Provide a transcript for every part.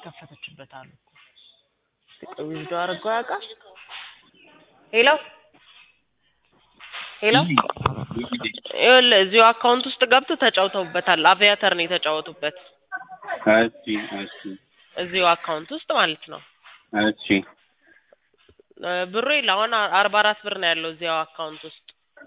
የከፈተችበት አሉ እኮ ዊዝዶ አድርገው ያውቃል። ሄሎ ሄሎ ይኸውልህ እዚሁ አካውንት ውስጥ ገብተው ተጫውተውበታል። አቪያተር ነው የተጫወቱበት እሺ እሺ እዚሁ አካውንት ውስጥ ማለት ነው። እሺ እ ብሩ የለ አሁን አርባ አራት ብር ነው ያለው እዚያው አካውንት ውስጥ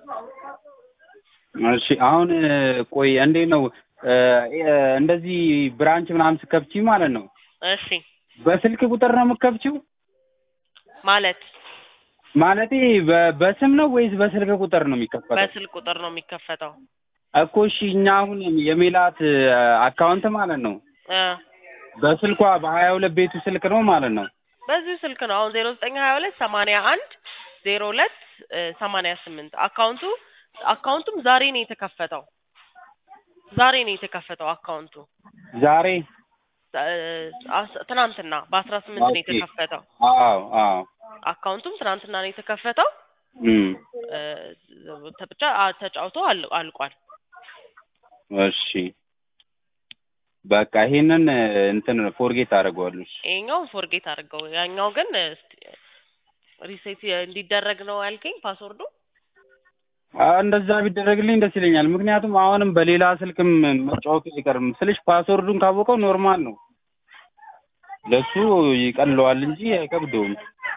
እሺ አሁን እ ቆይ እንዴት ነው እ እ እንደዚህ ብራንች ምናምን ስከፍቺ ማለት ነው እሺ በስልክ ቁጥር ነው የምከፍቺው? ማለት ማለቴ በ- በስም ነው ወይስ በስልክ ቁጥር ነው የሚከፈተው? በስልክ ቁጥር ነው የሚከፈተው እኮ እሺ እኛ አሁን የሜላት እ አካውንት ማለት ነው እ በስልኳ በሀያ ሁለት ቤቱ ስልክ ነው ማለት ነው። በዚሁ ስልክ ነው አሁን ዜሮ ዘጠኝ ሀያ ሁለት ሰማንያ አንድ ዜሮ ሁለት ሰማንያ ስምንት አካውንቱ አካውንቱም ዛሬ ነው የተከፈተው ዛሬ ነው የተከፈተው አካውንቱ ዛሬ እ አስ- ትናንትና በአስራ ስምንት ነው ኦኬ። የተከፈተው አዎ አዎ አካውንቱም ትናንትና ነው የተከፈተው እም እ ተ- ብቻ አ- ተጫውቶ አል- አልቋል እሺ በቃ ይሄንን እ እንትን ፎርጌት አደርገዋለሁ። እሺ ይሄኛውን ፎርጌት አድርገው ያኛው ግን ሪሴት እንዲደረግ ነው ያልከኝ ፓስወርዱ አ እንደዛ ቢደረግልኝ ደስ ይለኛል። ምክንያቱም አሁንም በሌላ ስልክም መጫወቱ አይቀርም ስልሽ ፓስወርዱን ካወቀው ኖርማል ነው ለሱ ይቀለዋል እንጂ አይከብደውም።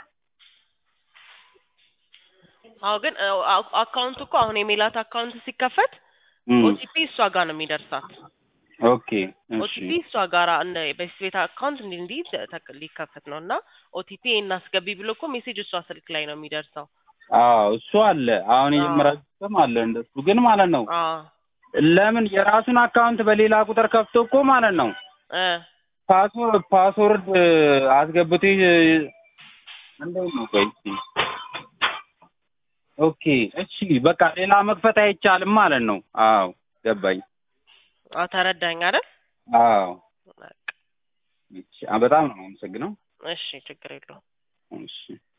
አዎ ግን እ አ- አካውንቱ እኮ አሁን የሜላት አካውንት ሲከፈት እም ኦቲፒ እሷ ጋር ነው የሚደርሳት ኦኬ እሺ ኦቲፒ እሷ ጋር እንደ በስቤት አካውንት እንዲህ እንዲህ ተክ- ሊከፈት ነው እና ኦቲፒ እናስገቢ ብሎ እኮ ሜሴጅ እሷ ስልክ ላይ ነው የሚደርሰው አዎ እሱ አለ። አሁን አዎ። የጀመራችሁ ሲስተም አለ እንደሱ ግን ማለት ነው አዎ ለምን የራሱን አካውንት በሌላ ቁጥር ከፍቶ እኮ ማለት ነው እ ፓስወርድ ፓስወርድ አስገብቶ ይ- እንደው ነው ቆይ እስኪ ኦኬ እሺ በቃ ሌላ መክፈት አይቻልም ማለት ነው። አዎ ገባኝ። አዎ ተረዳኝ አይደል አዎ በቃ እሺ አ- በጣም ነው የማመሰግነው። እሺ ችግር የለውም እሺ